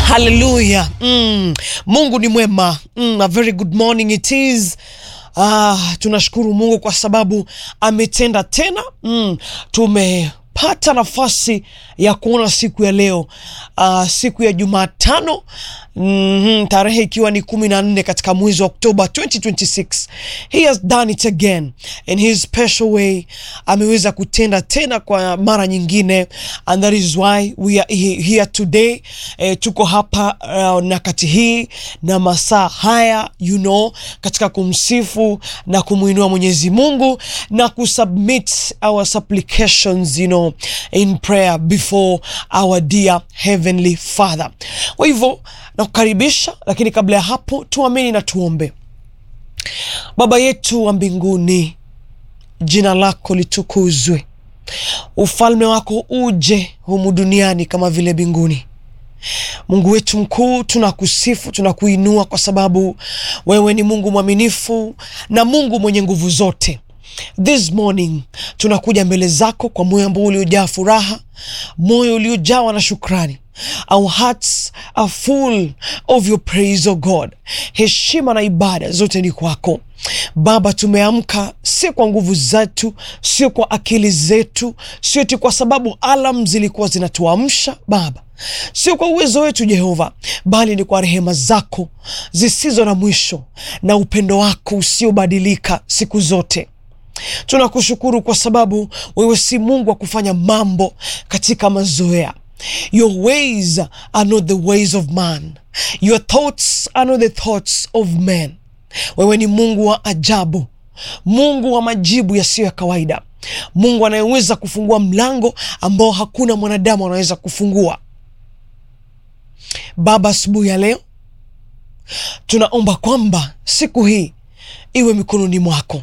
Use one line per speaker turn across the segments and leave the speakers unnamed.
haleluya mm. mungu ni mwema mm, a very good morning it is Ah, tunashukuru mungu kwa sababu ametenda tena mm, tumepata nafasi ya kuona siku ya leo uh, siku ya jumatano mm, tarehe ikiwa ni kumi na nne katika mwezi wa oktoba 2026 he has done it again in his special way ameweza kutenda tena kwa mara nyingine and that is why we are he- here today eh, tuko hapa uh, nakati hii na masaa haya you know katika kumsifu na kumwinua mwenyezi mungu na kusubmit our supplications you know in prayer before our dear heavenly father kwa hivyo nakukaribisha lakini kabla ya hapo tuamini na tuombe baba yetu wa mbinguni jina lako litukuzwe ufalme wako uje humu duniani kama vile mbinguni mungu wetu mkuu tunakusifu tunakuinua kwa sababu wewe ni mungu mwaminifu na mungu mwenye nguvu zote this morning tunakuja mbele zako kwa moyo ambao uliojaa furaha moyo uliojawa na shukrani our hearts are full of your praise o god heshima na ibada zote ni kwako baba tumeamka sio kwa nguvu zetu sio kwa akili zetu sio ti kwa sababu alam zilikuwa zinatuamsha baba sio kwa uwezo wetu jehova bali ni kwa rehema zako zisizo na mwisho na upendo wako usiobadilika siku zote tunakushukuru kwa sababu wewe si mungu wa kufanya mambo katika mazoea your ways are not the ways of man your thoughts are not the thoughts of men wewe ni mungu wa ajabu mungu wa majibu yasiyo ya kawaida mungu anayeweza kufungua mlango ambao hakuna mwanadamu anaweza kufungua baba asubuhi ya leo tunaomba kwamba siku hii iwe mikononi mwako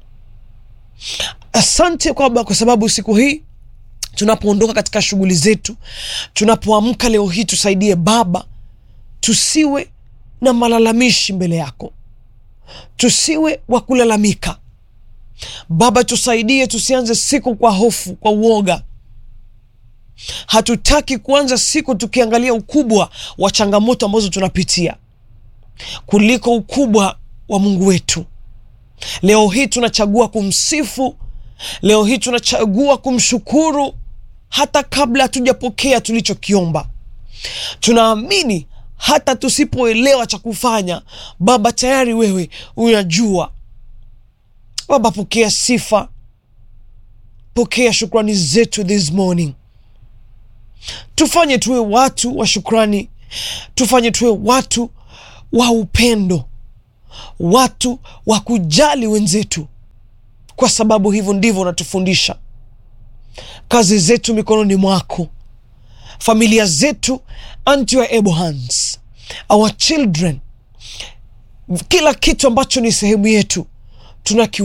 asante kwamba kwa sababu siku hii tunapoondoka katika shughuli zetu tunapoamka leo hii tusaidie baba tusiwe na malalamishi mbele yako tusiwe wa kulalamika baba tusaidie tusianze siku kwa hofu kwa uoga hatutaki kuanza siku tukiangalia ukubwa wa changamoto ambazo tunapitia kuliko ukubwa wa mungu wetu leo hii tunachagua kumsifu leo hii tunachagua kumshukuru hata kabla hatujapokea tulichokiomba tunaamini hata tusipoelewa cha kufanya baba tayari wewe unajua baba pokea sifa pokea shukrani zetu this morning tufanye tuwe watu wa shukrani tufanye tuwe watu wa upendo watu wa kujali wenzetu kwa sababu hivyo ndivyo unatufundisha kazi zetu mikononi mwako familia zetu unto your able hands our children kila kitu ambacho ni sehemu yetu tunaki